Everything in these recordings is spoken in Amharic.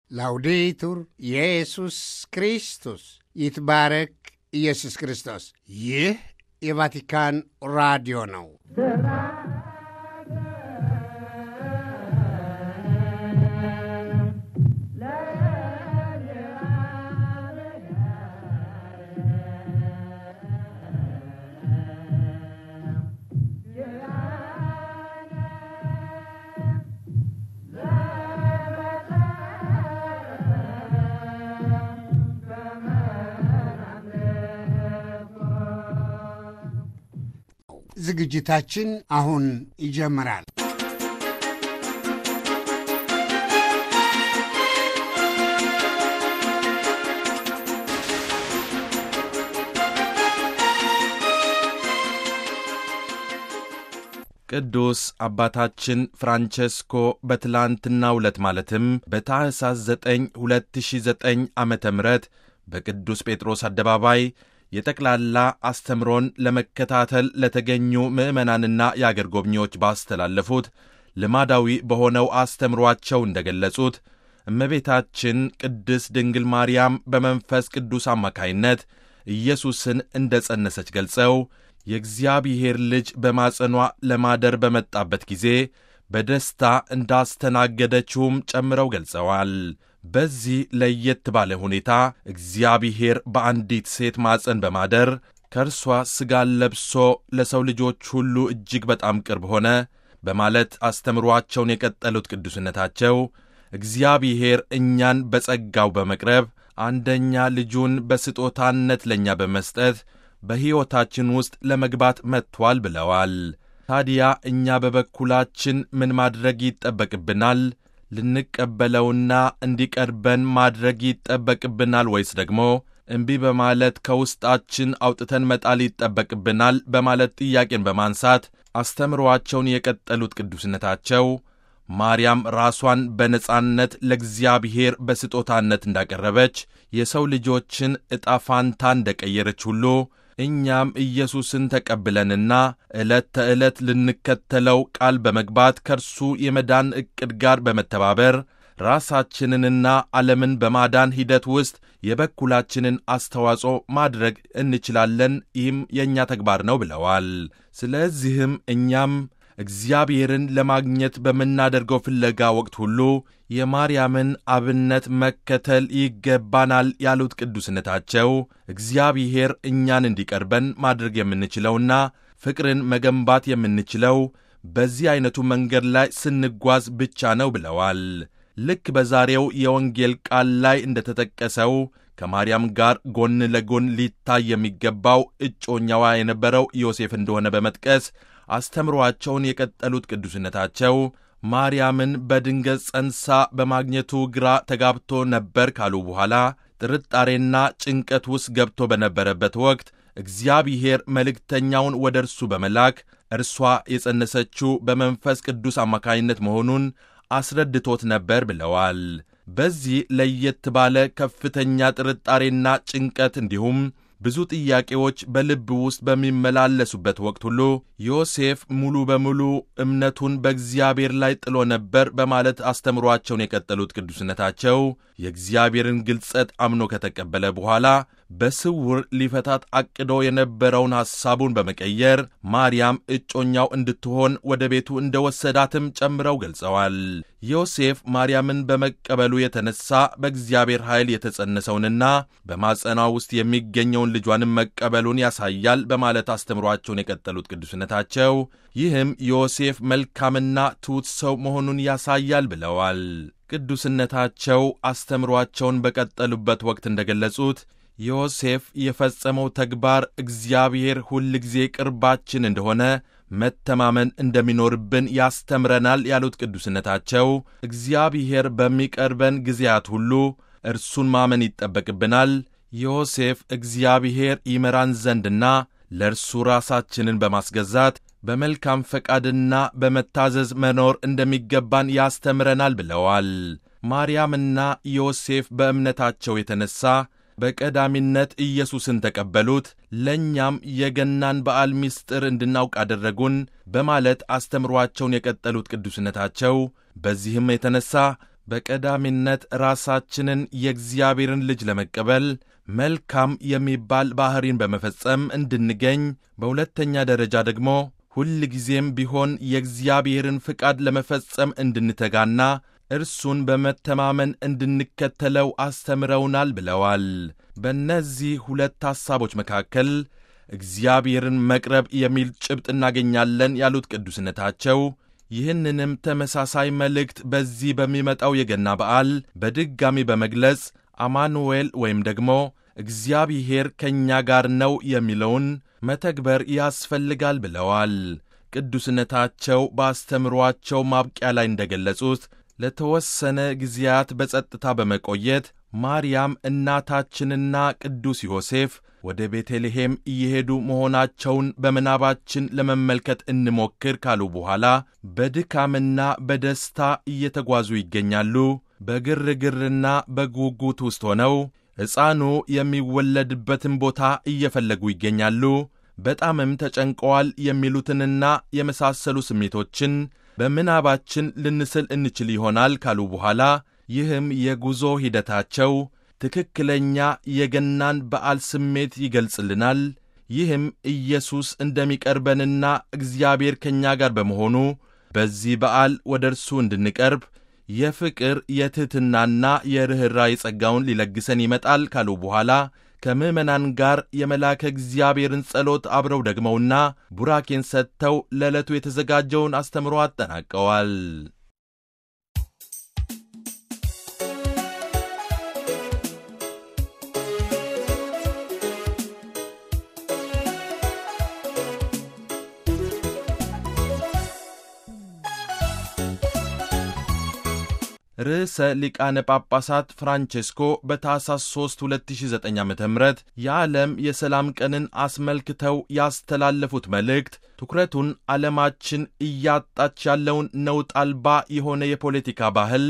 ላውዴቱር ኢየሱስ ክርስቶስ ይትባረክ ኢየሱስ ክርስቶስ። ይህ የቫቲካን ራዲዮ ነው። ዝግጅታችን አሁን ይጀምራል። ቅዱስ አባታችን ፍራንቸስኮ በትላንትናው ዕለት ማለትም በታኅሳስ 9 2009 ዓ ም በቅዱስ ጴጥሮስ አደባባይ የጠቅላላ አስተምሮን ለመከታተል ለተገኙ ምዕመናንና የአገር ጎብኚዎች ባስተላለፉት ልማዳዊ በሆነው አስተምሯቸው እንደ ገለጹት እመቤታችን ቅድስት ድንግል ማርያም በመንፈስ ቅዱስ አማካይነት ኢየሱስን እንደ ጸነሰች ገልጸው የእግዚአብሔር ልጅ በማጸኗ ለማደር በመጣበት ጊዜ በደስታ እንዳስተናገደችውም ጨምረው ገልጸዋል። በዚህ ለየት ባለ ሁኔታ እግዚአብሔር በአንዲት ሴት ማፀን በማደር ከእርሷ ሥጋን ለብሶ ለሰው ልጆች ሁሉ እጅግ በጣም ቅርብ ሆነ በማለት አስተምሯቸውን የቀጠሉት ቅዱስነታቸው እግዚአብሔር እኛን በጸጋው በመቅረብ አንደኛ ልጁን በስጦታነት ለእኛ በመስጠት በሕይወታችን ውስጥ ለመግባት መጥቷል ብለዋል። ታዲያ እኛ በበኩላችን ምን ማድረግ ይጠበቅብናል? ልንቀበለውና እንዲቀርበን ማድረግ ይጠበቅብናል ወይስ ደግሞ እምቢ በማለት ከውስጣችን አውጥተን መጣል ይጠበቅብናል? በማለት ጥያቄን በማንሳት አስተምሮአቸውን የቀጠሉት ቅዱስነታቸው ማርያም ራሷን በነጻነት ለእግዚአብሔር በስጦታነት እንዳቀረበች የሰው ልጆችን ዕጣ ፋንታ እንደቀየረች ሁሉ እኛም ኢየሱስን ተቀብለንና ዕለት ተዕለት ልንከተለው ቃል በመግባት ከእርሱ የመዳን ዕቅድ ጋር በመተባበር ራሳችንንና ዓለምን በማዳን ሂደት ውስጥ የበኩላችንን አስተዋጽኦ ማድረግ እንችላለን። ይህም የእኛ ተግባር ነው ብለዋል። ስለዚህም እኛም እግዚአብሔርን ለማግኘት በምናደርገው ፍለጋ ወቅት ሁሉ የማርያምን አብነት መከተል ይገባናል ያሉት ቅዱስነታቸው እግዚአብሔር እኛን እንዲቀርበን ማድረግ የምንችለውና ፍቅርን መገንባት የምንችለው በዚህ ዐይነቱ መንገድ ላይ ስንጓዝ ብቻ ነው ብለዋል። ልክ በዛሬው የወንጌል ቃል ላይ እንደተጠቀሰው ከማርያም ጋር ጎን ለጎን ሊታይ የሚገባው እጮኛዋ የነበረው ዮሴፍ እንደሆነ በመጥቀስ አስተምሮአቸውን የቀጠሉት ቅዱስነታቸው ማርያምን በድንገት ጸንሳ በማግኘቱ ግራ ተጋብቶ ነበር ካሉ በኋላ ጥርጣሬና ጭንቀት ውስጥ ገብቶ በነበረበት ወቅት እግዚአብሔር መልእክተኛውን ወደ እርሱ በመላክ እርሷ የጸነሰችው በመንፈስ ቅዱስ አማካኝነት መሆኑን አስረድቶት ነበር ብለዋል። በዚህ ለየት ባለ ከፍተኛ ጥርጣሬና ጭንቀት እንዲሁም ብዙ ጥያቄዎች በልብ ውስጥ በሚመላለሱበት ወቅት ሁሉ ዮሴፍ ሙሉ በሙሉ እምነቱን በእግዚአብሔር ላይ ጥሎ ነበር በማለት አስተምሯቸውን የቀጠሉት ቅዱስነታቸው የእግዚአብሔርን ግልጸት አምኖ ከተቀበለ በኋላ በስውር ሊፈታት አቅዶ የነበረውን ሐሳቡን በመቀየር ማርያም እጮኛው እንድትሆን ወደ ቤቱ እንደ ወሰዳትም ጨምረው ገልጸዋል። ዮሴፍ ማርያምን በመቀበሉ የተነሳ በእግዚአብሔር ኃይል የተጸነሰውንና በማጸኗ ውስጥ የሚገኘውን ልጇንም መቀበሉን ያሳያል በማለት አስተምሯቸውን የቀጠሉት ቅዱስነታቸው ይህም ዮሴፍ መልካምና ትሑት ሰው መሆኑን ያሳያል ብለዋል። ቅዱስነታቸው አስተምሯቸውን በቀጠሉበት ወቅት እንደገለጹት ዮሴፍ የፈጸመው ተግባር እግዚአብሔር ሁል ጊዜ ቅርባችን እንደሆነ መተማመን እንደሚኖርብን ያስተምረናል ያሉት ቅዱስነታቸው እግዚአብሔር በሚቀርበን ጊዜያት ሁሉ እርሱን ማመን ይጠበቅብናል። ዮሴፍ እግዚአብሔር ይመራን ዘንድና ለእርሱ ራሳችንን በማስገዛት በመልካም ፈቃድና በመታዘዝ መኖር እንደሚገባን ያስተምረናል ብለዋል። ማርያምና ዮሴፍ በእምነታቸው የተነሣ በቀዳሚነት ኢየሱስን ተቀበሉት፣ ለእኛም የገናን በዓል ምስጢር እንድናውቅ አደረጉን በማለት አስተምሯቸውን የቀጠሉት ቅዱስነታቸው በዚህም የተነሣ በቀዳሚነት ራሳችንን የእግዚአብሔርን ልጅ ለመቀበል መልካም የሚባል ባሕሪን በመፈጸም እንድንገኝ፣ በሁለተኛ ደረጃ ደግሞ ሁል ጊዜም ቢሆን የእግዚአብሔርን ፍቃድ ለመፈጸም እንድንተጋና እርሱን በመተማመን እንድንከተለው አስተምረውናል ብለዋል። በእነዚህ ሁለት ሐሳቦች መካከል እግዚአብሔርን መቅረብ የሚል ጭብጥ እናገኛለን ያሉት ቅዱስነታቸው ይህንንም ተመሳሳይ መልእክት በዚህ በሚመጣው የገና በዓል በድጋሚ በመግለጽ አማኑኤል ወይም ደግሞ እግዚአብሔር ከእኛ ጋር ነው የሚለውን መተግበር ያስፈልጋል ብለዋል። ቅዱስነታቸው በአስተምሯቸው ማብቂያ ላይ እንደገለጹት ለተወሰነ ጊዜያት በጸጥታ በመቆየት ማርያም እናታችንና ቅዱስ ዮሴፍ ወደ ቤተልሔም እየሄዱ መሆናቸውን በምናባችን ለመመልከት እንሞክር ካሉ በኋላ በድካምና በደስታ እየተጓዙ ይገኛሉ። በግርግርና በጉጉት ውስጥ ሆነው ሕፃኑ የሚወለድበትን ቦታ እየፈለጉ ይገኛሉ። በጣምም ተጨንቀዋል የሚሉትንና የመሳሰሉ ስሜቶችን በምናባችን ልንስል እንችል ይሆናል ካሉ በኋላ ይህም የጉዞ ሂደታቸው ትክክለኛ የገናን በዓል ስሜት ይገልጽልናል። ይህም ኢየሱስ እንደሚቀርበንና እግዚአብሔር ከእኛ ጋር በመሆኑ በዚህ በዓል ወደ እርሱ እንድንቀርብ የፍቅር የትሕትናና የርኅራኄ ጸጋውን ሊለግሰን ይመጣል ካሉ በኋላ ከምዕመናን ጋር የመልአከ እግዚአብሔርን ጸሎት አብረው ደግመውና ቡራኬን ሰጥተው ለዕለቱ የተዘጋጀውን አስተምሮ አጠናቀዋል። ርዕሰ ሊቃነ ጳጳሳት ፍራንቼስኮ በታኅሳስ 3 2009 ዓ ም የዓለም የሰላም ቀንን አስመልክተው ያስተላለፉት መልእክት ትኩረቱን ዓለማችን እያጣች ያለውን ነውጥ አልባ የሆነ የፖለቲካ ባህል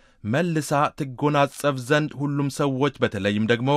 መልሳ ትጎናጸፍ ዘንድ ሁሉም ሰዎች በተለይም ደግሞ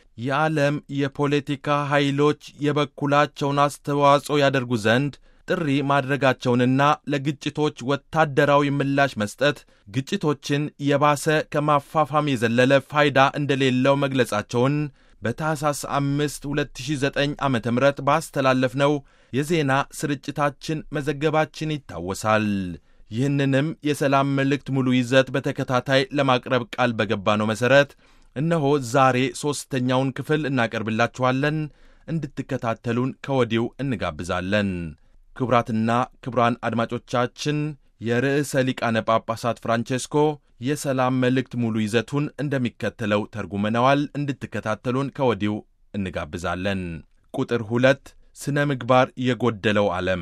የዓለም የፖለቲካ ኃይሎች የበኩላቸውን አስተዋጽኦ ያደርጉ ዘንድ ጥሪ ማድረጋቸውንና ለግጭቶች ወታደራዊ ምላሽ መስጠት ግጭቶችን የባሰ ከማፋፋም የዘለለ ፋይዳ እንደሌለው መግለጻቸውን በታኅሳስ 5 2009 ዓ ም ባስተላለፍነው የዜና ስርጭታችን መዘገባችን ይታወሳል። ይህንንም የሰላም መልእክት ሙሉ ይዘት በተከታታይ ለማቅረብ ቃል በገባነው መሠረት እነሆ ዛሬ ሦስተኛውን ክፍል እናቀርብላችኋለን። እንድትከታተሉን ከወዲሁ እንጋብዛለን። ክቡራትና ክቡራን አድማጮቻችን የርዕሰ ሊቃነ ጳጳሳት ፍራንቼስኮ የሰላም መልእክት ሙሉ ይዘቱን እንደሚከተለው ተርጉመነዋል። እንድትከታተሉን ከወዲሁ እንጋብዛለን። ቁጥር ሁለት ስነ ምግባር የጎደለው ዓለም።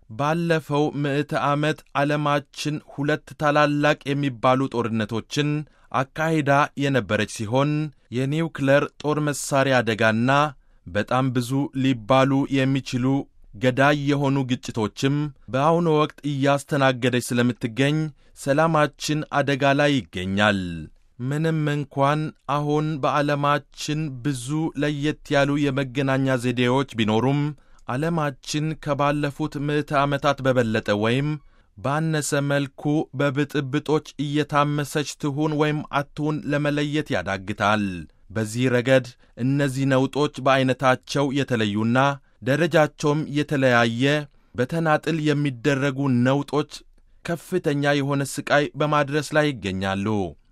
ባለፈው ምዕተ ዓመት ዓለማችን ሁለት ታላላቅ የሚባሉ ጦርነቶችን አካሂዳ የነበረች ሲሆን የኒውክለር ጦር መሣሪያ አደጋና በጣም ብዙ ሊባሉ የሚችሉ ገዳይ የሆኑ ግጭቶችም በአሁኑ ወቅት እያስተናገደች ስለምትገኝ ሰላማችን አደጋ ላይ ይገኛል። ምንም እንኳን አሁን በዓለማችን ብዙ ለየት ያሉ የመገናኛ ዘዴዎች ቢኖሩም ዓለማችን ከባለፉት ምዕተ ዓመታት በበለጠ ወይም ባነሰ መልኩ በብጥብጦች እየታመሰች ትሁን ወይም አትሁን ለመለየት ያዳግታል። በዚህ ረገድ እነዚህ ነውጦች በዐይነታቸው የተለዩና ደረጃቸውም የተለያየ በተናጥል የሚደረጉ ነውጦች ከፍተኛ የሆነ ሥቃይ በማድረስ ላይ ይገኛሉ።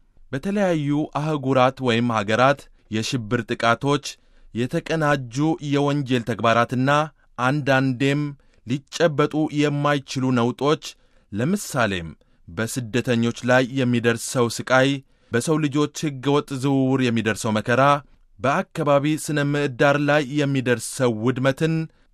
በተለያዩ አህጉራት ወይም ሀገራት የሽብር ጥቃቶች፣ የተቀናጁ የወንጀል ተግባራትና አንዳንዴም ሊጨበጡ የማይችሉ ነውጦች ለምሳሌም በስደተኞች ላይ የሚደርሰው ሥቃይ፣ በሰው ልጆች ሕገወጥ ዝውውር የሚደርሰው መከራ በአካባቢ ስነ ምዕዳር ላይ የሚደርሰው ውድመትን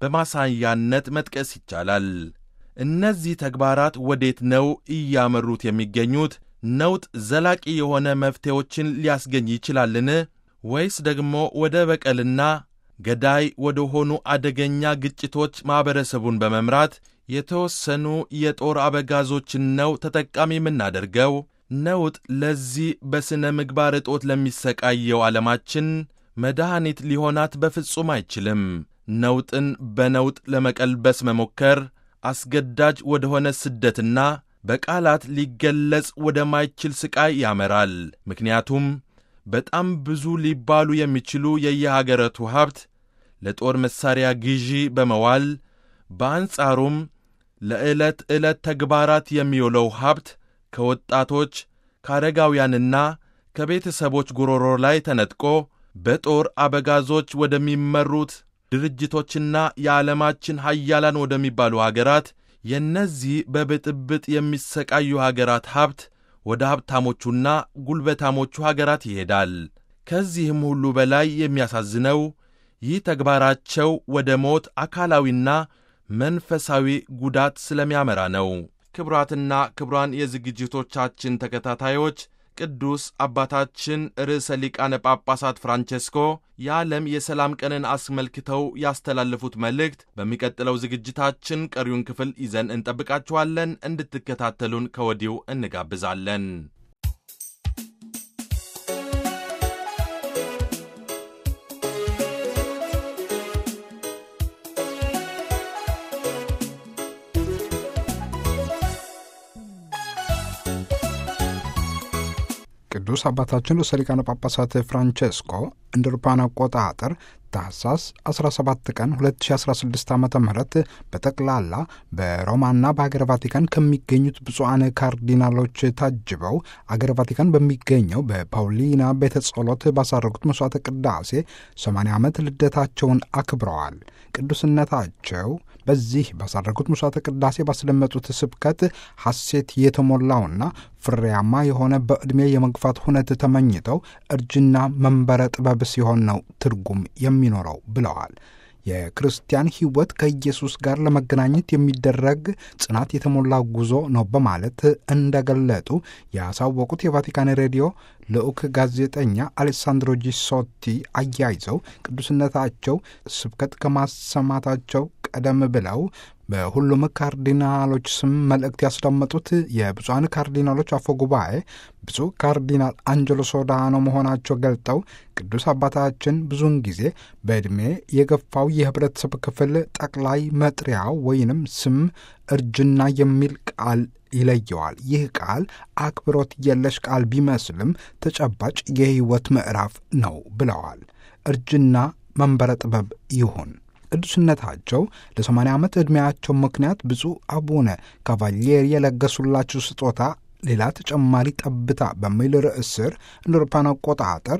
በማሳያነት መጥቀስ ይቻላል። እነዚህ ተግባራት ወዴት ነው እያመሩት የሚገኙት? ነውጥ ዘላቂ የሆነ መፍትሄዎችን ሊያስገኝ ይችላልን? ወይስ ደግሞ ወደ በቀልና ገዳይ ወደ ሆኑ አደገኛ ግጭቶች ማኅበረሰቡን በመምራት የተወሰኑ የጦር አበጋዞችን ነው ተጠቃሚ የምናደርገው? ነውጥ ለዚህ በሥነ ምግባር እጦት ለሚሰቃየው ዓለማችን መድኃኒት ሊሆናት በፍጹም አይችልም። ነውጥን በነውጥ ለመቀልበስ መሞከር አስገዳጅ ወደሆነ ስደትና በቃላት ሊገለጽ ወደማይችል ሥቃይ ያመራል። ምክንያቱም በጣም ብዙ ሊባሉ የሚችሉ የየሀገረቱ ሀብት ለጦር መሣሪያ ግዢ በመዋል በአንጻሩም ለዕለት ዕለት ተግባራት የሚውለው ሀብት ከወጣቶች ከአረጋውያንና ከቤተሰቦች ጉሮሮ ላይ ተነጥቆ በጦር አበጋዞች ወደሚመሩት ድርጅቶችና የዓለማችን ሀያላን ወደሚባሉ አገራት የእነዚህ በብጥብጥ የሚሰቃዩ አገራት ሀብት ወደ ሀብታሞቹና ጉልበታሞቹ አገራት ይሄዳል። ከዚህም ሁሉ በላይ የሚያሳዝነው ይህ ተግባራቸው ወደ ሞት አካላዊና መንፈሳዊ ጉዳት ስለሚያመራ ነው። ክቡራትና ክቡራን የዝግጅቶቻችን ተከታታዮች ቅዱስ አባታችን ርዕሰ ሊቃነ ጳጳሳት ፍራንቼስኮ የዓለም የሰላም ቀንን አስመልክተው ያስተላለፉት መልእክት በሚቀጥለው ዝግጅታችን ቀሪውን ክፍል ይዘን እንጠብቃችኋለን። እንድትከታተሉን ከወዲሁ እንጋብዛለን። ቅዱስ አባታችን ርዕሰ ሊቃነ ጳጳሳት ፍራንቼስኮ እንደ አውሮፓውያን አቆጣጠር ታህሳስ 17 ቀን 2016 ዓ ም በጠቅላላ በሮማና በሀገር ቫቲካን ከሚገኙት ብፁዓን ካርዲናሎች ታጅበው አገር ቫቲካን በሚገኘው በፓውሊና ቤተ ጸሎት ባሳረጉት መሥዋዕተ ቅዳሴ 80 ዓመት ልደታቸውን አክብረዋል። ቅዱስነታቸው በዚህ ባሳረጉት መሥዋዕተ ቅዳሴ ባስደመጡት ስብከት ሐሴት የተሞላውና ፍሬያማ የሆነ በዕድሜ የመግፋት ሁነት ተመኝተው እርጅና መንበረ ጥበብ ሲሆን ነው ትርጉም የሚኖረው ብለዋል። የክርስቲያን ሕይወት ከኢየሱስ ጋር ለመገናኘት የሚደረግ ጽናት የተሞላ ጉዞ ነው በማለት እንደገለጡ ያሳወቁት የቫቲካን ሬዲዮ ልዑክ ጋዜጠኛ አሌሳንድሮ ጂሶቲ አያይዘው ቅዱስነታቸው ስብከት ከማሰማታቸው ቀደም ብለው በሁሉም ካርዲናሎች ስም መልእክት ያስዳመጡት የብፁዓን ካርዲናሎች አፈ ጉባኤ ብፁዕ ካርዲናል አንጀሎ ሶዳኖ መሆናቸው ገልጠው ቅዱስ አባታችን ብዙውን ጊዜ በዕድሜ የገፋው የህብረተሰብ ክፍል ጠቅላይ መጥሪያው ወይንም ስም እርጅና የሚል ቃል ይለየዋል። ይህ ቃል አክብሮት የለሽ ቃል ቢመስልም ተጨባጭ የህይወት ምዕራፍ ነው ብለዋል። እርጅና መንበረ ጥበብ ይሁን። ቅዱስነታቸው ለ80 ዓመት ዕድሜያቸው ምክንያት ብፁዕ አቡነ ካቫሊየሪ የለገሱላቸው ስጦታ ሌላ ተጨማሪ ጠብታ በሚል ርዕስ ስር እንደ አውሮፓውያን አቆጣጠር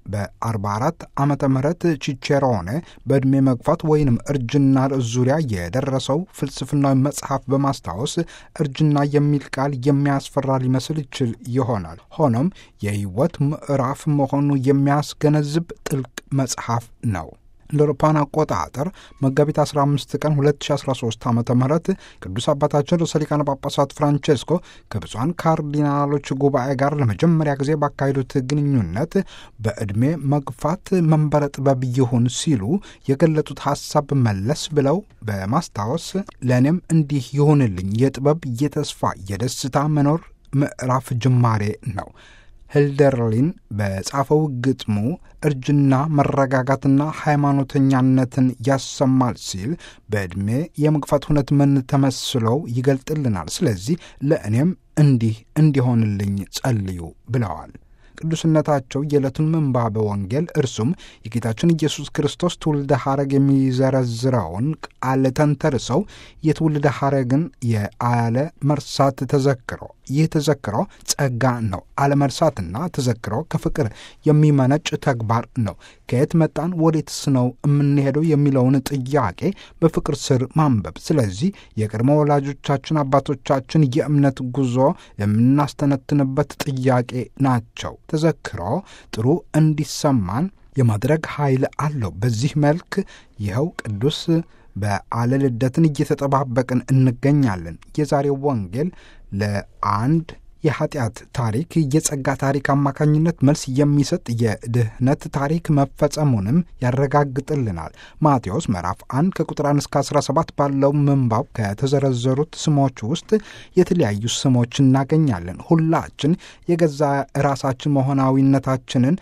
በ44 ዓመተ ምህረት ቺቼሮኔ በዕድሜ መግፋት ወይንም እርጅና ርዕስ ዙሪያ የደረሰው ፍልስፍናዊ መጽሐፍ በማስታወስ እርጅና የሚል ቃል የሚያስፈራ ሊመስል ይችል ይሆናል። ሆኖም የህይወት ምዕራፍ መሆኑ የሚያስገነዝብ ጥልቅ መጽሐፍ ነው። እንደ አውሮፓውያን አቆጣጠር መጋቢት 15 ቀን 2013 ዓ ም ቅዱስ አባታችን ርዕሰ ሊቃነ ጳጳሳት ፍራንቼስኮ ከብፁዓን ካርዲናሎች ጉባኤ ጋር ለመጀመሪያ ጊዜ ባካሄዱት ግንኙነት በዕድሜ መግፋት መንበረ ጥበብ ይሁን ሲሉ የገለጡት ሐሳብ መለስ ብለው በማስታወስ ለእኔም እንዲህ ይሁንልኝ የጥበብ የተስፋ የደስታ መኖር ምዕራፍ ጅማሬ ነው። ህልደርሊን በጻፈው ግጥሙ እርጅና መረጋጋትና ሃይማኖተኛነትን ያሰማል ሲል በዕድሜ የመግፋት ሁነት ምን ተመስለው ይገልጥልናል። ስለዚህ ለእኔም እንዲህ እንዲሆንልኝ ጸልዩ ብለዋል። ቅዱስነታቸው የዕለቱን ምንባበ ወንጌል እርሱም የጌታችን ኢየሱስ ክርስቶስ ትውልደ ሐረግ የሚዘረዝረውን ቃል ተንተርሰው የትውልደ ሐረግን የአለ መርሳት ተዘክሮ ይህ ተዘክሮ ጸጋ ነው። አለመርሳትና ተዘክሮ ከፍቅር የሚመነጭ ተግባር ነው። ከየት መጣን ወዴትስ ነው የምንሄደው የሚለውን ጥያቄ በፍቅር ስር ማንበብ። ስለዚህ የቅድመ ወላጆቻችን አባቶቻችን የእምነት ጉዞ የምናስተነትንበት ጥያቄ ናቸው። ተዘክሮ ጥሩ እንዲሰማን የማድረግ ኃይል አለው። በዚህ መልክ ይኸው ቅዱስ በዓለ ልደትን እየተጠባበቅን እንገኛለን። የዛሬው ወንጌል ለአንድ የኃጢአት ታሪክ የጸጋ ታሪክ አማካኝነት መልስ የሚሰጥ የድህነት ታሪክ መፈጸሙንም ያረጋግጥልናል። ማቴዎስ ምዕራፍ 1 ከቁጥር 1 እስከ 17 ባለው ምንባብ ከተዘረዘሩት ስሞች ውስጥ የተለያዩ ስሞች እናገኛለን። ሁላችን የገዛ ራሳችን መሆናዊነታችንን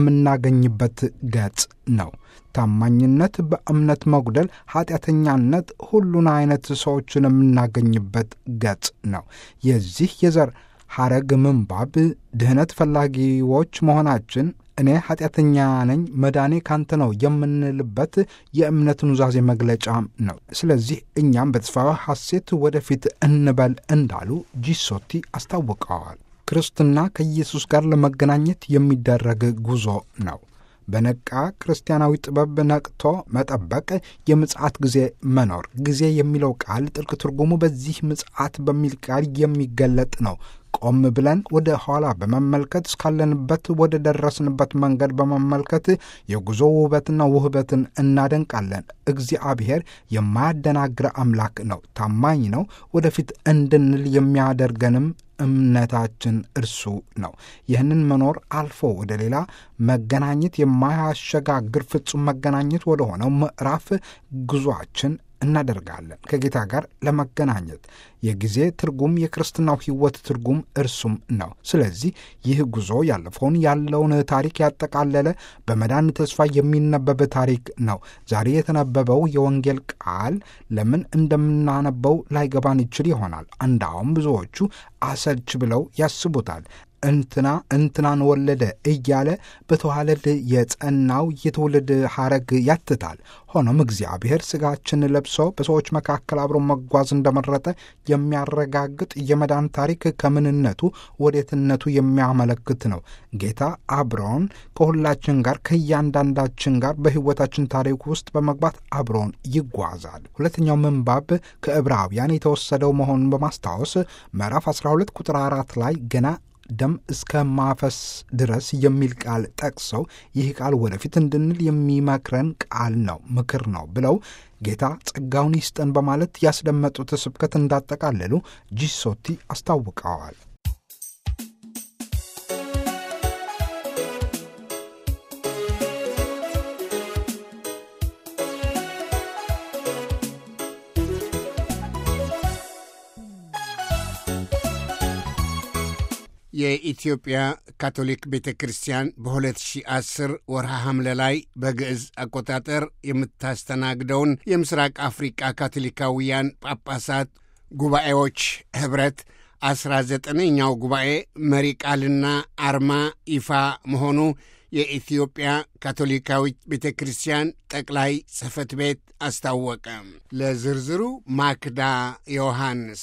የምናገኝበት ገጽ ነው። ታማኝነት፣ በእምነት መጉደል፣ ኃጢአተኛነት፣ ሁሉን አይነት ሰዎችን የምናገኝበት ገጽ ነው። የዚህ የዘር ሐረግ ምንባብ ድህነት ፈላጊዎች መሆናችን እኔ ኃጢአተኛ ነኝ፣ መዳኔ ካንተ ነው የምንልበት የእምነት ኑዛዜ መግለጫ ነው። ስለዚህ እኛም በተስፋ ሐሴት ወደፊት እንበል እንዳሉ ጂሶቲ አስታውቀዋል። ክርስትና ከኢየሱስ ጋር ለመገናኘት የሚደረግ ጉዞ ነው። በነቃ ክርስቲያናዊ ጥበብ ነቅቶ መጠበቅ፣ የምጽአት ጊዜ መኖር። ጊዜ የሚለው ቃል ጥልቅ ትርጉሙ በዚህ ምጽአት በሚል ቃል የሚገለጥ ነው። ቆም ብለን ወደ ኋላ በመመልከት እስካለንበት ወደ ደረስንበት መንገድ በመመልከት የጉዞ ውበትና ውህበትን እናደንቃለን። እግዚአብሔር የማያደናግረ አምላክ ነው፣ ታማኝ ነው። ወደፊት እንድንል የሚያደርገንም እምነታችን እርሱ ነው። ይህንን መኖር አልፎ ወደ ሌላ መገናኘት የማያሸጋግር ፍጹም መገናኘት ወደ ሆነው ምዕራፍ ጉዟችን እናደርጋለን ከጌታ ጋር ለመገናኘት። የጊዜ ትርጉም የክርስትናው ሕይወት ትርጉም እርሱም ነው። ስለዚህ ይህ ጉዞ ያለፈውን ያለውን ታሪክ ያጠቃለለ በመዳን ተስፋ የሚነበብ ታሪክ ነው። ዛሬ የተነበበው የወንጌል ቃል ለምን እንደምናነበው ላይገባን ይችል ይሆናል። እንዳውም ብዙዎቹ አሰልች ብለው ያስቡታል። እንትና እንትናን ወለደ እያለ በተዋለድ የጸናው የትውልድ ሐረግ ያትታል። ሆኖም እግዚአብሔር ሥጋችን ለብሶ በሰዎች መካከል አብሮ መጓዝ እንደመረጠ የሚያረጋግጥ የመዳን ታሪክ ከምንነቱ ወዴትነቱ የሚያመለክት ነው። ጌታ አብሮን ከሁላችን ጋር ከእያንዳንዳችን ጋር በሕይወታችን ታሪክ ውስጥ በመግባት አብሮን ይጓዛል። ሁለተኛው ምንባብ ከዕብራውያን የተወሰደው መሆኑን በማስታወስ ምዕራፍ 12 ቁጥር አራት ላይ ገና ደም እስከ ማፈስ ድረስ የሚል ቃል ጠቅሰው ይህ ቃል ወደፊት እንድንል የሚመክረን ቃል ነው፣ ምክር ነው ብለው ጌታ ጸጋውን ይስጠን በማለት ያስደመጡት ስብከት እንዳጠቃለሉ ጂሶቲ አስታውቀዋል። የኢትዮጵያ ካቶሊክ ቤተ ክርስቲያን በ2010 ወርሃ ሐምሌ ላይ በግዕዝ አቆጣጠር የምታስተናግደውን የምስራቅ አፍሪቃ ካቶሊካውያን ጳጳሳት ጉባኤዎች ኅብረት አስራ ዘጠነኛው ጉባኤ መሪ ቃልና አርማ ይፋ መሆኑ የኢትዮጵያ ካቶሊካዊት ቤተ ክርስቲያን ጠቅላይ ጽሕፈት ቤት አስታወቀ። ለዝርዝሩ ማክዳ ዮሐንስ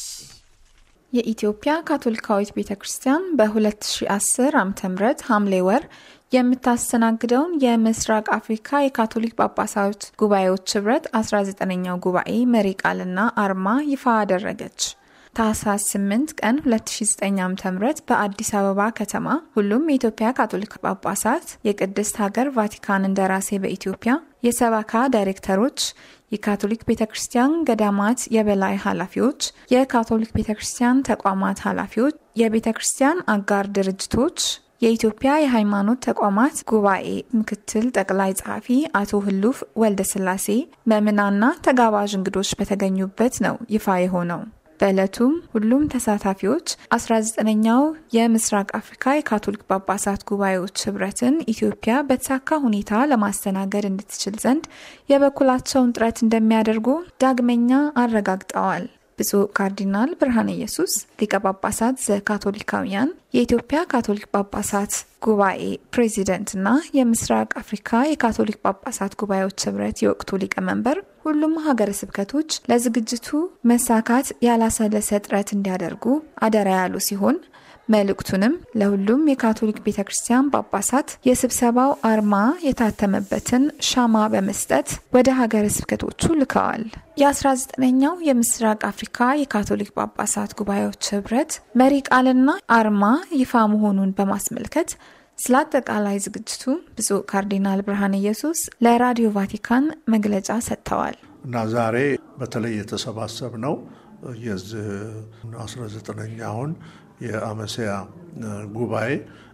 የኢትዮጵያ ካቶሊካዊት ቤተ ክርስቲያን በ2010 ዓ ም ሐምሌ ወር የምታስተናግደውን የምስራቅ አፍሪካ የካቶሊክ ጳጳሳት ጉባኤዎች ኅብረት 19ኛው ጉባኤ መሪ ቃልና አርማ ይፋ አደረገች። ታህሳስ 8 ቀን 2009 ዓ.ም በአዲስ አበባ ከተማ ሁሉም የኢትዮጵያ ካቶሊክ ጳጳሳት፣ የቅድስት ሀገር ቫቲካን እንደራሴ በኢትዮጵያ የሰባካ ዳይሬክተሮች፣ የካቶሊክ ቤተ ክርስቲያን ገዳማት የበላይ ኃላፊዎች፣ የካቶሊክ ቤተ ክርስቲያን ተቋማት ኃላፊዎች፣ የቤተ ክርስቲያን አጋር ድርጅቶች የኢትዮጵያ የሃይማኖት ተቋማት ጉባኤ ምክትል ጠቅላይ ጸሐፊ አቶ ህሉፍ ወልደ ስላሴ መምናና ተጋባዥ እንግዶች በተገኙበት ነው ይፋ የሆነው። በዕለቱም ሁሉም ተሳታፊዎች 19ኛው የምስራቅ አፍሪካ የካቶሊክ ጳጳሳት ጉባኤዎች ኅብረትን ኢትዮጵያ በተሳካ ሁኔታ ለማስተናገድ እንድትችል ዘንድ የበኩላቸውን ጥረት እንደሚያደርጉ ዳግመኛ አረጋግጠዋል። ብፁዕ ካርዲናል ብርሃነ ኢየሱስ ሊቀ ጳጳሳት ዘካቶሊካውያን የኢትዮጵያ ካቶሊክ ጳጳሳት ጉባኤ ፕሬዚደንትና የምስራቅ አፍሪካ የካቶሊክ ጳጳሳት ጉባኤዎች ኅብረት የወቅቱ ሊቀመንበር ሁሉም ሀገረ ስብከቶች ለዝግጅቱ መሳካት ያላሰለሰ ጥረት እንዲያደርጉ አደራ ያሉ ሲሆን መልእክቱንም ለሁሉም የካቶሊክ ቤተ ክርስቲያን ጳጳሳት የስብሰባው አርማ የታተመበትን ሻማ በመስጠት ወደ ሀገረ ስብከቶቹ ልከዋል። የ19ኛው የምስራቅ አፍሪካ የካቶሊክ ጳጳሳት ጉባኤዎች ኅብረት መሪ ቃልና አርማ ይፋ መሆኑን በማስመልከት ስለ አጠቃላይ ዝግጅቱ ብፁዕ ካርዲናል ብርሃነ ኢየሱስ ለራዲዮ ቫቲካን መግለጫ ሰጥተዋል። እና ዛሬ በተለይ የተሰባሰብ ነው የዚህ 19ኛውን የአመሴያ ጉባኤ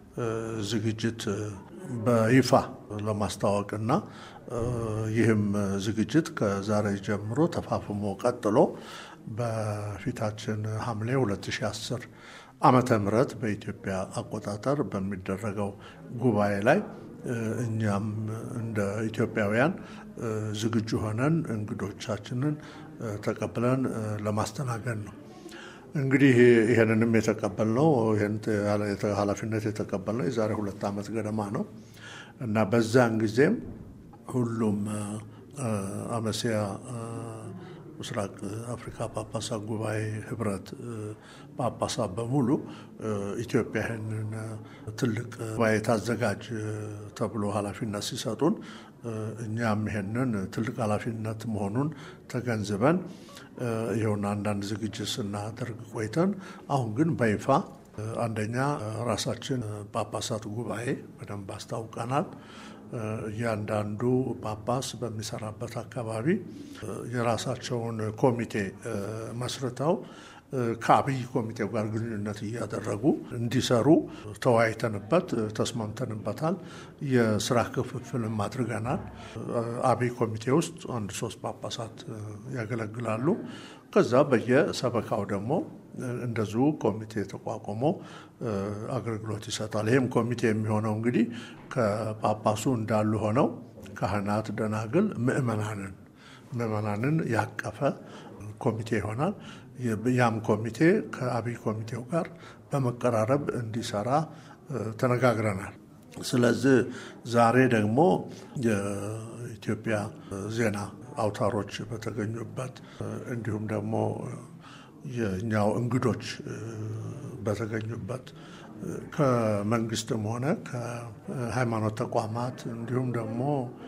ዝግጅት በይፋ ለማስታወቅና ይህም ዝግጅት ከዛሬ ጀምሮ ተፋፍሞ ቀጥሎ በፊታችን ሐምሌ 2010 ዓመተ ምህረት በኢትዮጵያ አቆጣጠር በሚደረገው ጉባኤ ላይ እኛም እንደ ኢትዮጵያውያን ዝግጁ ሆነን እንግዶቻችንን ተቀብለን ለማስተናገድ ነው። እንግዲህ ይህንንም የተቀበልነው ይህን ኃላፊነት የተቀበልነው የዛሬ ሁለት ዓመት ገደማ ነው እና በዛን ጊዜም ሁሉም አመሲያ ምስራቅ አፍሪካ ጳጳሳት ጉባኤ ህብረት ጳጳሳት በሙሉ ኢትዮጵያ ይህንን ትልቅ ጉባኤ ታዘጋጅ ተብሎ ኃላፊነት ሲሰጡን እኛም ይሄንን ትልቅ ኃላፊነት መሆኑን ተገንዝበን ይኸውና አንዳንድ ዝግጅት ስናደርግ ቆይተን አሁን ግን በይፋ አንደኛ ራሳችን ጳጳሳት ጉባኤ በደንብ አስታውቀናል። እያንዳንዱ ጳጳስ በሚሰራበት አካባቢ የራሳቸውን ኮሚቴ መስርተው ከአብይ ኮሚቴው ጋር ግንኙነት እያደረጉ እንዲሰሩ ተወያይተንበት ተስማምተንበታል። የስራ ክፍፍልም አድርገናል። አብይ ኮሚቴ ውስጥ አንድ ሶስት ጳጳሳት ያገለግላሉ። ከዛ በየሰበካው ደግሞ እንደዚሁ ኮሚቴ ተቋቁሞ አገልግሎት ይሰጣል። ይህም ኮሚቴ የሚሆነው እንግዲህ ከጳጳሱ እንዳሉ ሆነው ካህናት፣ ደናግል፣ ምእመናንን ምእመናንን ያቀፈ ኮሚቴ ይሆናል። ያም ኮሚቴ ከአብይ ኮሚቴው ጋር በመቀራረብ እንዲሰራ ተነጋግረናል። ስለዚህ ዛሬ ደግሞ የኢትዮጵያ ዜና አውታሮች በተገኙበት እንዲሁም ደግሞ የእኛው እንግዶች በተገኙበት ከመንግስትም ሆነ ከሃይማኖት ተቋማት እንዲሁም ደግሞ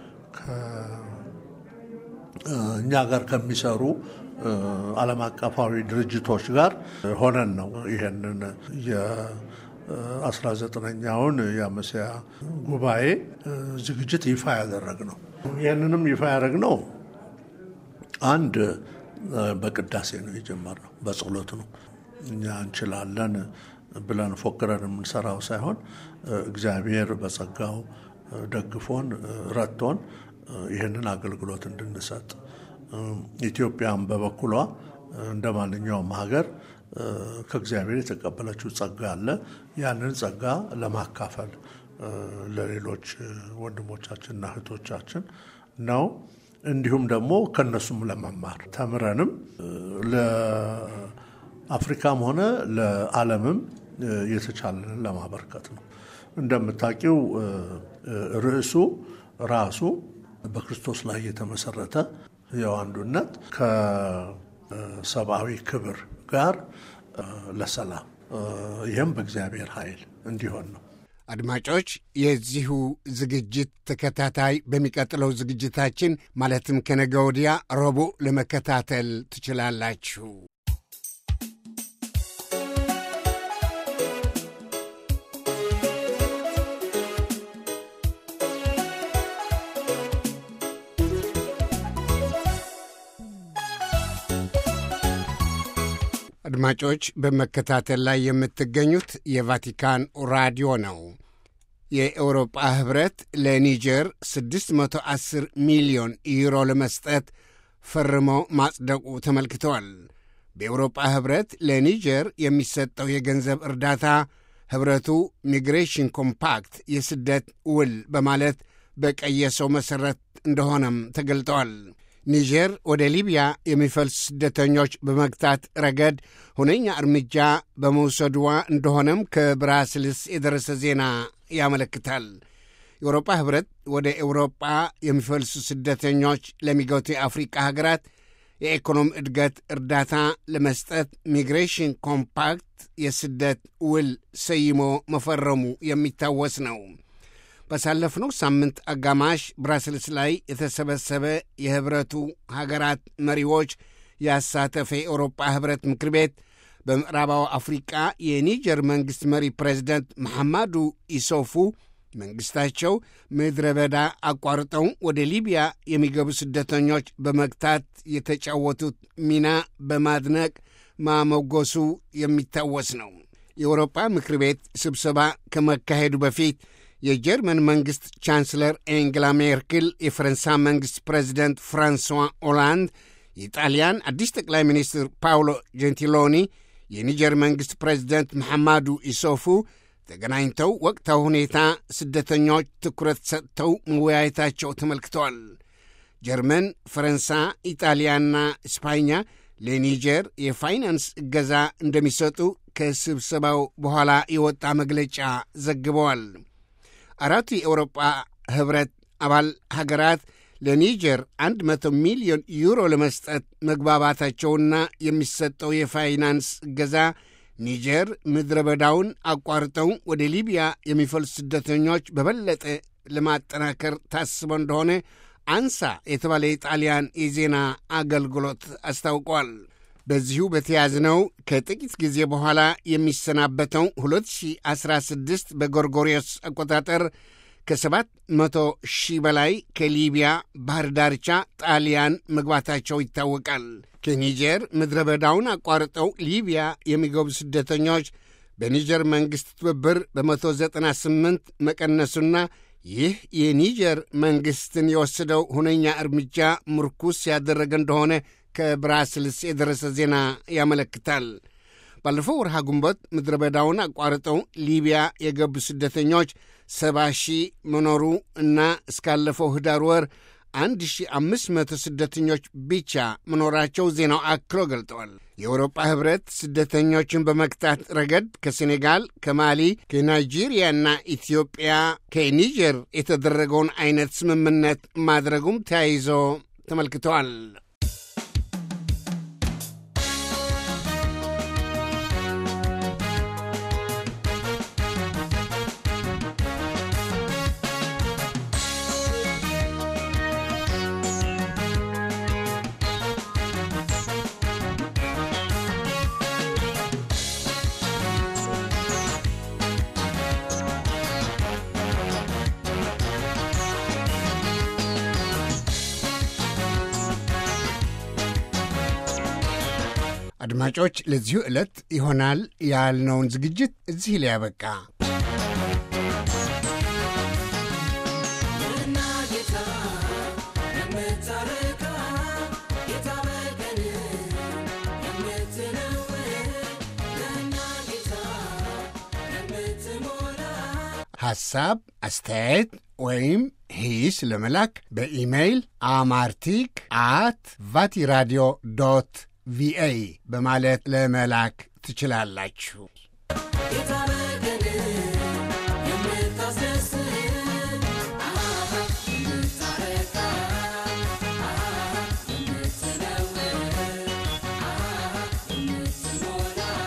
እኛ ጋር ከሚሰሩ ዓለም አቀፋዊ ድርጅቶች ጋር ሆነን ነው ይሄንን የአስራ ዘጠነኛውን የአመሲያ ጉባኤ ዝግጅት ይፋ ያደረግ ነው። ይህንንም ይፋ ያደረግ ነው አንድ በቅዳሴ ነው የጀመርነው፣ በጸሎት ነው። እኛ እንችላለን ብለን ፎክረን የምንሰራው ሳይሆን እግዚአብሔር በጸጋው ደግፎን ረድቶን ይህንን አገልግሎት እንድንሰጥ ኢትዮጵያም በበኩሏ እንደ ማንኛውም ሀገር ከእግዚአብሔር የተቀበለችው ጸጋ አለ። ያንን ጸጋ ለማካፈል ለሌሎች ወንድሞቻችንና እህቶቻችን ነው። እንዲሁም ደግሞ ከነሱም ለመማር ተምረንም ለአፍሪካም ሆነ ለዓለምም የተቻለንን ለማበርከት ነው። እንደምታውቂው ርዕሱ ራሱ በክርስቶስ ላይ የተመሰረተ ሕያው አንዱነት ከሰብአዊ ክብር ጋር ለሰላም ይህም በእግዚአብሔር ኃይል እንዲሆን ነው። አድማጮች፣ የዚሁ ዝግጅት ተከታታይ በሚቀጥለው ዝግጅታችን ማለትም ከነገ ወዲያ ረቡዕ ለመከታተል ትችላላችሁ። አድማጮች በመከታተል ላይ የምትገኙት የቫቲካን ራዲዮ ነው። የኤውሮጳ ኅብረት ለኒጀር 610 ሚሊዮን ዩሮ ለመስጠት ፈርሞ ማጽደቁ ተመልክተዋል። በኤውሮጳ ኅብረት ለኒጀር የሚሰጠው የገንዘብ እርዳታ ኅብረቱ ሚግሬሽን ኮምፓክት የስደት ውል በማለት በቀየሰው መሠረት እንደሆነም ተገልጠዋል። ኒጀር ወደ ሊቢያ የሚፈልሱ ስደተኞች በመግታት ረገድ ሁነኛ እርምጃ በመውሰድዋ እንደሆነም ከብራስልስ የደረሰ ዜና ያመለክታል። የአውሮፓ ኅብረት ወደ ኤውሮጳ የሚፈልሱ ስደተኞች ለሚገቱ የአፍሪቃ ሀገራት የኢኮኖሚ እድገት እርዳታ ለመስጠት ሚግሬሽን ኮምፓክት የስደት ውል ሰይሞ መፈረሙ የሚታወስ ነው። ባሳለፍነው ሳምንት አጋማሽ ብራስልስ ላይ የተሰበሰበ የኅብረቱ ሀገራት መሪዎች ያሳተፈ የአውሮጳ ኅብረት ምክር ቤት በምዕራባዊ አፍሪቃ የኒጀር መንግሥት መሪ ፕሬዚደንት መሐማዱ ኢሶፉ መንግሥታቸው ምድረ በዳ አቋርጠው ወደ ሊቢያ የሚገቡ ስደተኞች በመግታት የተጫወቱት ሚና በማድነቅ ማሞገሱ የሚታወስ ነው። የአውሮጳ ምክር ቤት ስብሰባ ከመካሄዱ በፊት የጀርመን መንግሥት ቻንስለር ኤንግላ ሜርክል፣ የፈረንሳይ መንግሥት ፕሬዚደንት ፍራንሷ ኦላንድ፣ የጣልያን አዲስ ጠቅላይ ሚኒስትር ፓውሎ ጀንቲሎኒ፣ የኒጀር መንግሥት ፕሬዚደንት መሐማዱ ኢሶፉ ተገናኝተው ወቅታዊ ሁኔታ ስደተኞች ትኩረት ሰጥተው መወያየታቸው ተመልክተዋል። ጀርመን፣ ፈረንሳይ፣ ኢጣሊያና እስፓኛ ለኒጀር የፋይናንስ እገዛ እንደሚሰጡ ከስብሰባው በኋላ የወጣ መግለጫ ዘግበዋል። አራቱ የአውሮጳ ኅብረት አባል ሀገራት ለኒጀር 100 ሚሊዮን ዩሮ ለመስጠት መግባባታቸውና የሚሰጠው የፋይናንስ እገዛ ኒጀር ምድረ በዳውን አቋርጠው ወደ ሊቢያ የሚፈልሱ ስደተኞች በበለጠ ለማጠናከር ታስቦ እንደሆነ አንሳ የተባለ የጣሊያን የዜና አገልግሎት አስታውቋል። በዚሁ በተያዝነው ከጥቂት ጊዜ በኋላ የሚሰናበተው 2016 በጎርጎሪዮስ አቆጣጠር ከሰባት መቶ ሺህ በላይ ከሊቢያ ባህር ዳርቻ ጣሊያን መግባታቸው ይታወቃል። ከኒጀር ምድረ በዳውን አቋርጠው ሊቢያ የሚገቡ ስደተኞች በኒጀር መንግሥት ትብብር በ198 መቀነሱና ይህ የኒጀር መንግሥትን የወሰደው ሁነኛ እርምጃ ምርኩስ ያደረገ እንደሆነ ከብራስልስ የደረሰ ዜና ያመለክታል። ባለፈው ወርሃ ግንቦት ምድረ በዳውን አቋርጠው ሊቢያ የገቡ ስደተኞች ሰባ ሺህ መኖሩ እና እስካለፈው ህዳር ወር 1500 ስደተኞች ብቻ መኖራቸው ዜናው አክሎ ገልጠዋል። የአውሮጳ ኅብረት ስደተኞችን በመክታት ረገድ ከሴኔጋል፣ ከማሊ፣ ከናይጄሪያና ኢትዮጵያ ከኒጀር የተደረገውን አይነት ስምምነት ማድረጉም ተያይዞ ተመልክተዋል። አድማጮች፣ ለዚሁ ዕለት ይሆናል ያልነውን ዝግጅት እዚህ ላይ ያበቃ። ሐሳብ፣ አስተያየት ወይም ሂስ ለመላክ በኢሜይል አማርቲክ አት ቫቲራዲዮ ዶት ቪኦኤ በማለት ለመላክ ትችላላችሁ።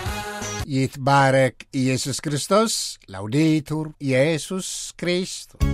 ይትባረክ ኢየሱስ ክርስቶስ። ላውዴቱር ኢየሱስ ክርስቶስ